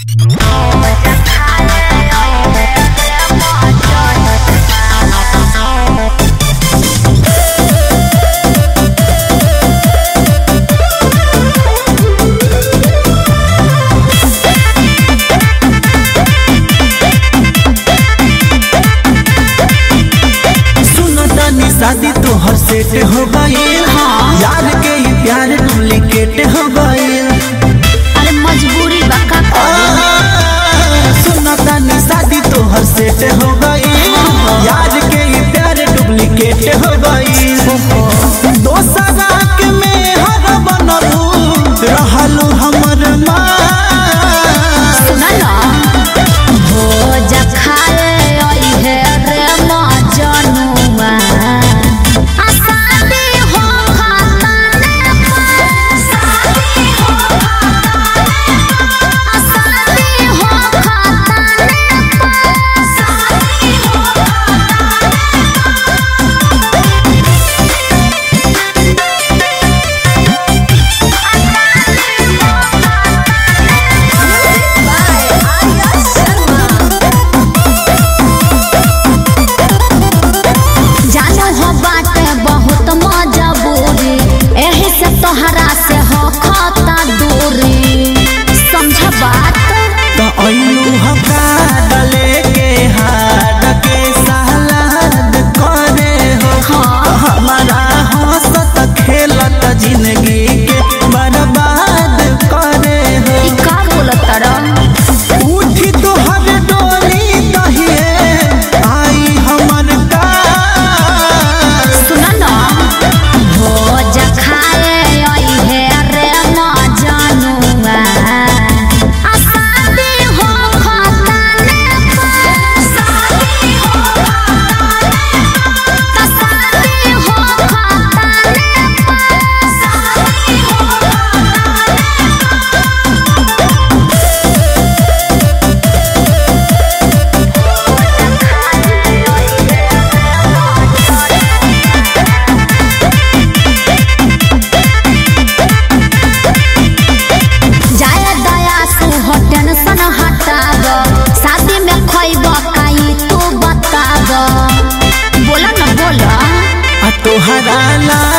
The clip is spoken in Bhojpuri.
शादी तोहर सेट हो गईल यार के ही प्यार डुप्लीकेट हो गईल अरे मजबूरी बा का करी सुना तानी शादी तोहर सेट हो गईल यार के ही प्यार डुप्लीकेट हो गईल दोसरा के में हर बनलू रहलू हमर माँ सुना ना भोज खाए आई है रे मजनुआ आ शादी हो खाता ने शादी हो आ शादी हो खाता ने शादी हो जानो हो बाटे बहुत मजबूरी एही से तोहरा से हो खाता दूरी समझ बात तो अइलू हका डले के हाड के सहलाद करे हो हाँ। हमारा हंसत खेलत जिंदगी के बर्बाद करे हो ई का बोलत रह उठी तोहर डोली दहिए आई हमर कार सुना ना भोज खाए आई है रे मजनुआ आ शादी हो खाता ने शादी हो खाता शादी हो खाता ने शादी हो जाए दया से हो टेंशन हटाब शादी में खैब काई तू बताब बोला ना बोला आ तोहरा ला